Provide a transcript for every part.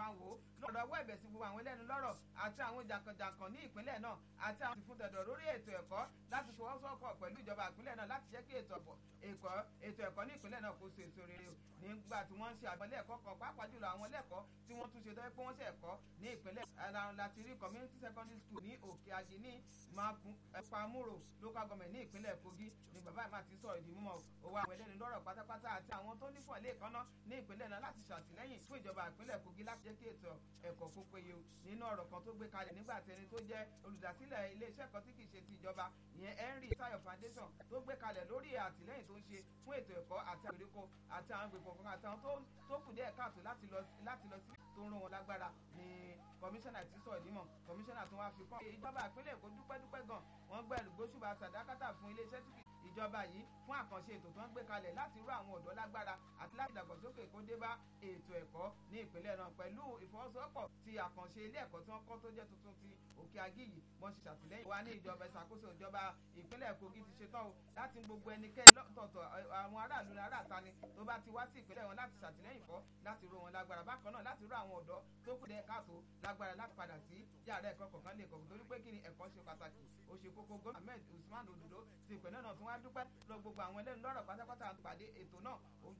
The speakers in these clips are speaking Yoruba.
máa wò ó lọ́dọ̀ ọwọ́ ẹ̀bẹ̀ sí gbogbo àwọn ẹlẹ́nu lọ́rọ̀ àti àwọn jàǹkànjàǹkàn ní ìpínlẹ̀ náà àti àwọn ìfún tẹ̀dọ̀ lórí ètò ẹ̀kọ́ láti fọwọ́sowọ́pọ̀ pẹ̀lú ìjọba ìpínlẹ̀ náà láti jẹ́ kí ètò ẹ̀kọ́ ní ìpínlẹ̀ náà kó so èso rere o nígbà tí wọ́n ń ṣe àwọn ilé ẹ̀kọ́ kan pàápàá jùlọ àwọn ilé ẹ̀kọ́ tí wọ́n tún ṣe tó yẹ pé wọ́n ṣe ẹ̀kọ́ ní ìpínlẹ̀ ara láti rí community secondary school ní òkè ajé ní pamuro local government ní ìpínlẹ̀ kogi ni bàbá ìmọ̀ àti sọ̀rọ̀ ìdí mímọ́ owó àwọn ẹlẹ́ni lọ́rọ̀ pátápátá àti àwọn tó nífọ̀ ilé ìkọ́ná ní ìpínlẹ̀ náà láti ṣàtìlẹ́yìn fún ìjọba ìpínlẹ̀ kogi láti jẹ́ kí ètò ẹ̀kọ́ kó péye o nínú ọ̀rọ̀ kan tó gbé kalẹ̀ nígbà tí ẹni tó jẹ́ olùdásílẹ̀ iléeṣẹ́ kan tí kì í ṣe ti ìjọba ìyẹn henry tayo foundation tó gbé kalẹ̀ lórí àtìlẹ́yìn tó ń ṣe fún ètò ẹ̀kọ́ àti àgbèríko àti àwọn gbèpọ̀ kan àti àwọn tó kù díẹ̀ káàtó láti lọ sí tó ń rún wọn lágbára ni kọmíṣánná ti sọ ìdímọ̀ kọmíṣánná tó wá fi kọ́ ìjọba ìpínlẹ̀ èkó dúpẹ́ dúpẹ́ gan wọ́n gbẹ̀rù gbóṣùbà sàdákàtà fún iléeṣẹ́ tí ìjọba yìí fún àkànṣe ètò tó ń gbé kalẹ̀ láti rú àwọn ọ̀dọ́ lágbára àti láti dàgbàsókè kó dé bá ètò ẹ̀kọ́ ní ìpínlẹ̀ náà pẹ̀lú ìfọwọ́sowọ́pọ̀ ti àkànṣe ilé ẹ̀kọ́ tí wọ́n kọ́ tó jẹ́ tuntun ti òkè agí yìí wọ́n ṣe ṣàtìlẹ́yìn wa ní ìjọba ìṣàkóso ìjọba ìpínlẹ̀ kogi ti ṣetán o láti gbogbo ẹnikẹ́ni lọ́tọ̀ọ̀tọ̀ àwọn aráàlú ní aráàta ni tó bá ti wá sí ìpínlẹ̀ wọn láti ṣàtìlẹ́yìn fọ́ láti ró wọn lágbára bákan náà láti ró àwọn ọ̀dọ́ tó kù dẹ́ káàtó lágbára láti padà sí yàrá ẹ̀kọ́ kọ̀ọ̀kan lè kọ̀ọ̀kan torí pé kí ni ẹ̀kọ́ ṣe pàtàkì ó ṣe kókó gómìnà ahmed usman ododo ti ìpínlẹ̀ náà tún wá dúpẹ́ lọ gbogbo àwọn ẹlẹ́nu lọ́rọ̀ pátápátá àtúpàdé ètò náà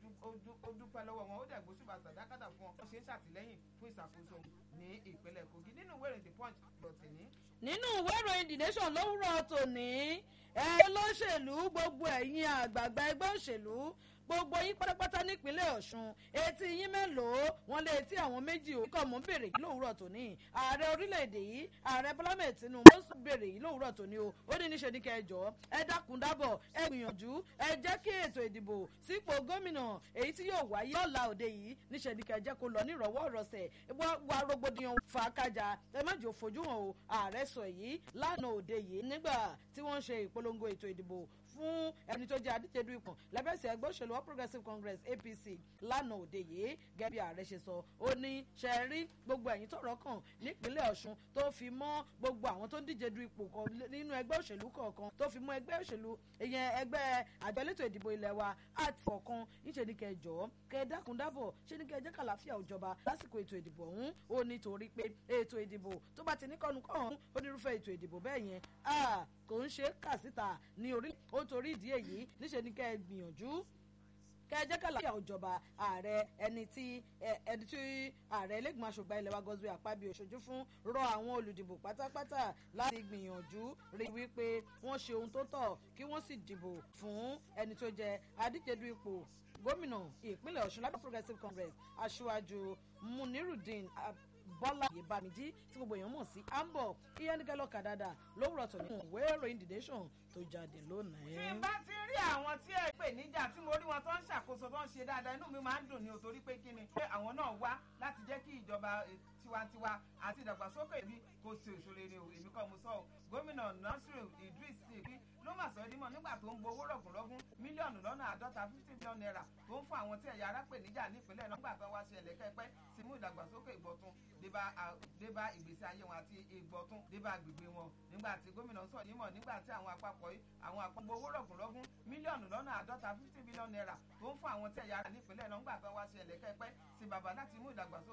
ó dúpẹ́ lọ́wọ́ wọn ó dẹ̀ gbóṣùbà sàdákàtà fún wọn wọ́n ṣe ń ṣàtìlẹ́yìn fún ìṣàkóso ní ìpínlẹ̀ kogi nínú ìwé ìròyìn the punch dọ̀tí ní. nínú ìwé ìròyìn the nation lówùrọ̀ tòní ẹ lóṣèlú gbogbo ẹ̀yin àgbààgbà ẹgbẹ́ òṣèlú gbogbo yín pátápátá nípínlẹ̀ ọ̀ṣun etí yín mélòó wọn lé etí àwọn méjì ò kíkọ́ mọ́ ń bèrè yìí lówùrọ̀ tòní ààrẹ orílẹ̀-èdè yìí ààrẹ bọ́lá mẹ́ẹ̀ tinubu ó sì bèrè yìí lówùrọ̀ tòní o ó ní níṣe ní kẹjọ ẹ dákun dábọ̀ ẹ gbìyànjú ẹ jẹ́ kí ètò ìdìbò sípò gómìnà èyí tí yóò wáyé ọ̀la òde yìí níṣe ní kẹjẹ kó lọ nírọ̀wọ́ rọsẹ̀ wá rògbòdìyàn fàákàjà ẹ má jò fojú hàn o ààrẹ sọ èyí lánàá òde yìí nígbà tí wọ́n ń ṣe ìpolongo ètò ìdìbò fún ẹni tó jẹ́ adíjedu ikùn lẹ́bẹ̀ẹ́sì ẹgbẹ́ òṣèlú all progressives congress apc lánàá òde yìí gẹ́gẹ́ bí ààrẹ ṣe sọ ó ní ṣe rí gbogbo ẹ̀yìn tọ̀rọ̀ kàn nípínlẹ̀ ọ̀ṣun tó fi mọ́ gbogbo àwọn tó ń díje du ipò kan nínú ẹgbẹ́ òṣèlú kọ̀ọ̀kan tó fi mọ́ ẹgbẹ́ òṣèlú ìyẹn ẹgbẹ́ àjọ elétò ìdìbò ilẹ̀ wa àti ọ̀kan níṣẹ́ ní kẹjọ kẹ dákun dábọ̀ ṣé ní kẹjẹ kàlàáfíà òjọba lásìkò ètò ìdìbò ọ̀hún ó ní torí pé ètò ìdìbò tó bá ti ní kọ́nu kọ́hún onírúfẹ́ ètò ìdìbò bẹ́ẹ̀ yẹn kò ń ṣe kà síta ní orí ó torí ìdí èyí níṣẹ́ ní kẹ́ ẹ gbìyànjú kẹjẹ kàlàyà òjọba ààrẹ ẹni tí ẹni tí ààrẹ ẹlẹgbọn aṣògbà ilẹ̀ wa gọ́sùwẹ̀ àpábí òṣojú fún rọ àwọn olùdìbò pátápátá láti gbìyànjú rí wípé wọ́n ṣe ohun tó tọ́ kí wọ́n sì dìbò fún ẹni tó jẹ adíjedu ipò gómìnà ìpínlẹ̀ ọ̀ṣun lábẹ́ progressive congress aṣáájú munirudeen bọ́lá ìbámidí tí gbogbo èèyàn mọ̀ sí ambo iyanigalo kadada lówùrọ̀ tó ní ìwé ìròyìn the nation tó jáde lónìí. tí n bá ti rí àwọn tí ẹ pè níjà tí mo rí wọn tó ń ṣàkóso tó ń ṣe dáadáa inú mi máa ń dùn ní o torí pé kí ni pé àwọn náà wá láti jẹ́ kí ìjọba tiwantiwa àti ìdàgbàsókè ìbí kó ṣe òṣèré ni o èmi kọ́ mo sọ o gómìnà nasiru idris ṣèkí ló mà sọ dímọ̀ nígbà tó ń gbowó rọ̀gùnrọ̀gùn mílíọ̀nù lọ́nà àádọ́ta fifty million naira tó ń fún àwọn tí ẹ̀yà ara pè níjà nípínlẹ̀ náà nígbà tó wá ṣe ẹ̀lẹ́kẹ́pẹ́ sí mú ìdàgbàsókè ìbọ̀tún débá ìgbésí ayé wọn àti ìgbọ̀tún débá agbègbè wọn nígbà tí gómìnà sọ dímọ̀ nígbà tí àwọn àpapọ̀ àwọn àpapọ̀ owó rọ̀gùnrọ̀gùn mílíọ̀nù lọ́nà àádọ́ta fifty million naira tó ń fún àwọn tí ẹ̀yà ara nípínlẹ̀ náà nígbà tó wá ṣe ẹ̀lẹ́kẹ́pẹ́ sí bàbá láti mú ìdàgbàsókè